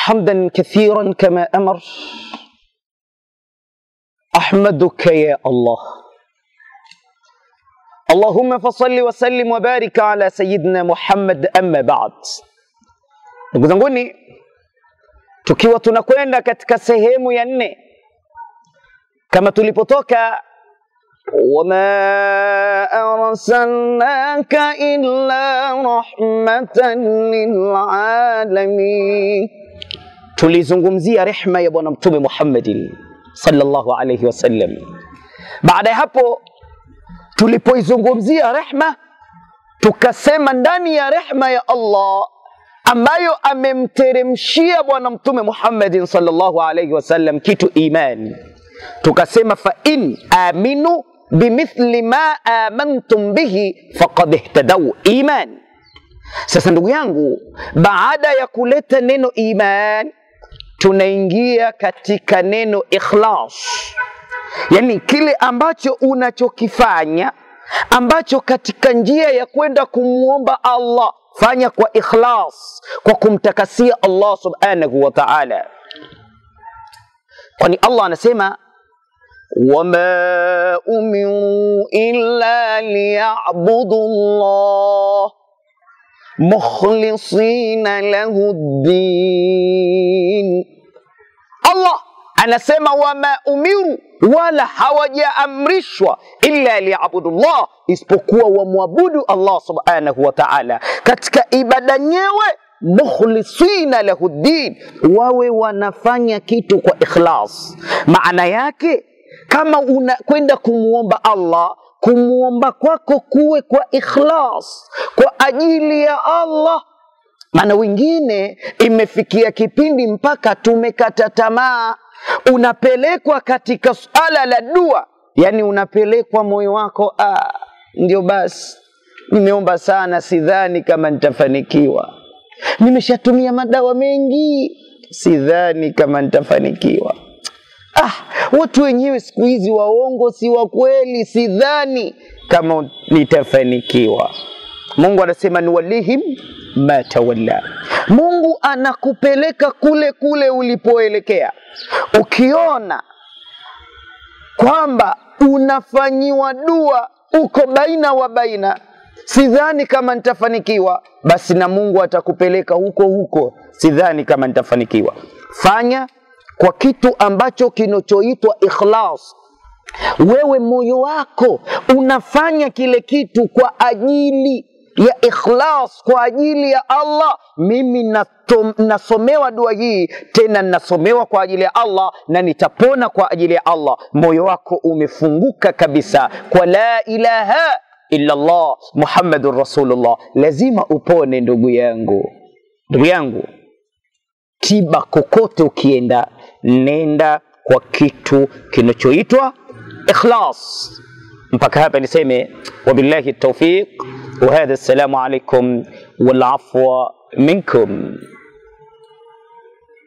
حمدا كثيرا كما امر احمدك يا الله اللهم فصل وسلم وبارك على سيدنا Muhammad amma ba'd. Ndugu zanguni, tukiwa tunakwenda katika sehemu ya nne kama tulipotoka wama arsalnaka illa rahmatan lilalamin, tulizungumzia rehma ya Bwana Mtume Muhammadin sallallahu alayhi wasallam. Baada ya hapo tulipoizungumzia rehma, tukasema ndani ya rehma ya Allah ambayo amemteremshia Bwana Mtume Muhammadin sallallahu alayhi wasallam kitu imani, tukasema fa in aminu bimithli ma amantum bihi faqad ihtadau iman. Sasa ndugu yangu, baada ya kuleta neno iman, tunaingia katika neno ikhlas, yani kile ambacho unachokifanya ambacho katika njia ya kwenda kumwomba Allah fanya kwa ikhlas, kwa kumtakasia Allah subhanahu wa ta'ala, kwani Allah anasema wama umiru illa liyabudu Allah mukhlisina lahu ddin. Allah anasema wama umiru, wala hawajaamrishwa illa liyabudullah, isipokuwa wamwabudu Allah subhanahu wa ta'ala katika ibada nyewe, mukhlisina lahu ddin, wawe wanafanya kitu kwa ikhlas. Maana yake kama unakwenda kumwomba Allah, kumwomba kwako kuwe kwa ikhlas, kwa ajili ya Allah. Maana wengine imefikia kipindi mpaka tumekata tamaa unapelekwa katika suala la dua, yani unapelekwa moyo wako, ah, ndio basi, nimeomba sana, sidhani kama nitafanikiwa. Nimeshatumia madawa mengi, sidhani kama nitafanikiwa. Ah, watu wenyewe siku hizi waongo, si wa kweli, sidhani kama nitafanikiwa. Mungu anasema nuwalihim ma tawalla. Mungu anakupeleka kule kule ulipoelekea. Ukiona kwamba unafanyiwa dua uko baina wa baina, sidhani kama nitafanikiwa, basi na Mungu atakupeleka huko huko, sidhani kama nitafanikiwa. Fanya kwa kitu ambacho kinachoitwa ikhlas. Wewe moyo wako unafanya kile kitu kwa ajili ya ikhlas kwa ajili ya Allah. Mimi natom, nasomewa dua hii tena nasomewa kwa ajili ya Allah na nitapona kwa ajili ya Allah. Moyo wako umefunguka kabisa kwa la ilaha illa Allah Muhammadur Rasulullah. Lazima upone ndugu yangu, ndugu yangu, tiba kokote ukienda, nenda kwa kitu kinachoitwa ikhlas. Mpaka hapa niseme wabillahi taufiq وهذا السلام عليكم والعفو منكم